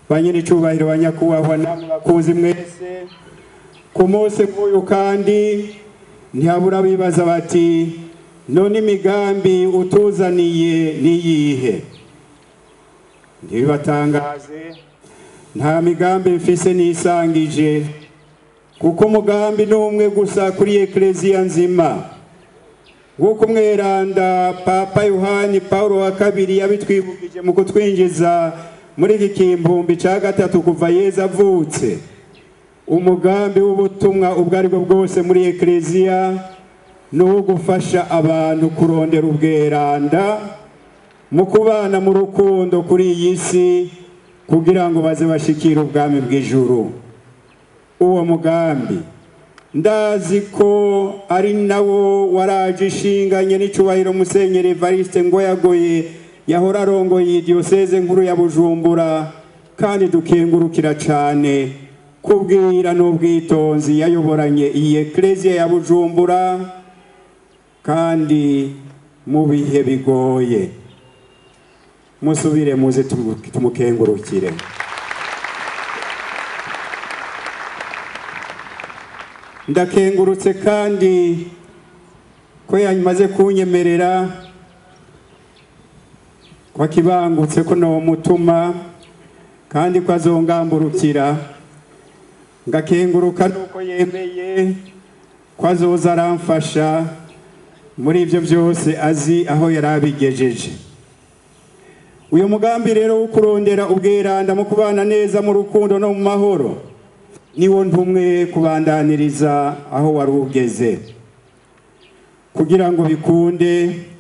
ba nyir'icyubahiro ba nyakubahwa namwe bakuzi mwese ku munsi nk'uyu kandi ntihabura bibaza bati none imigambi utuzaniye niyihe ntibibatangaze nta migambi mfise nisangije kuko umugambi ni umwe gusa kuri ekleziya nzima nk'uko umweranda papa yohani paul wa kabiri yabitwibukije mu kutwinjiza muri iki kimbumbi cya gatatu kuva yeza avutse umugambi w'ubutumwa ubwo ari bwo bwose muri ekleziya ni uwo gufasha abantu kurondera ubweranda mu kubana mu rukundo kuri iyi si kugira ngo baze bashikire ubwami bw'ijuru uwo mugambi ndazi ko ari nawo waraje ishinganye n'icyubahiro musenyeri evariste ngo yagoye yahora arongoye iyi diyoseze nkuru ya bujumbura kandi dukengurukira cyane kubwira n'ubwitonzi yayoboranye iyi ekleziya ya bujumbura kandi mu bihe bigoye musubire muze tumukengurukire ndakengurutse kandi ko yamaze kunyemerera ko akibangutse ko mutuma kandi ko azongamburukira ngakenguruka nuko yemeye ko azoza aramfasha muri ibyo byose azi aho yari abigejeje uyu mugambi rero wo kurondera ubweranda mu kubana neza mu rukundo no mu mahoro niwo ntumwe kubandaniriza aho wari ugeze kugira ngo bikunde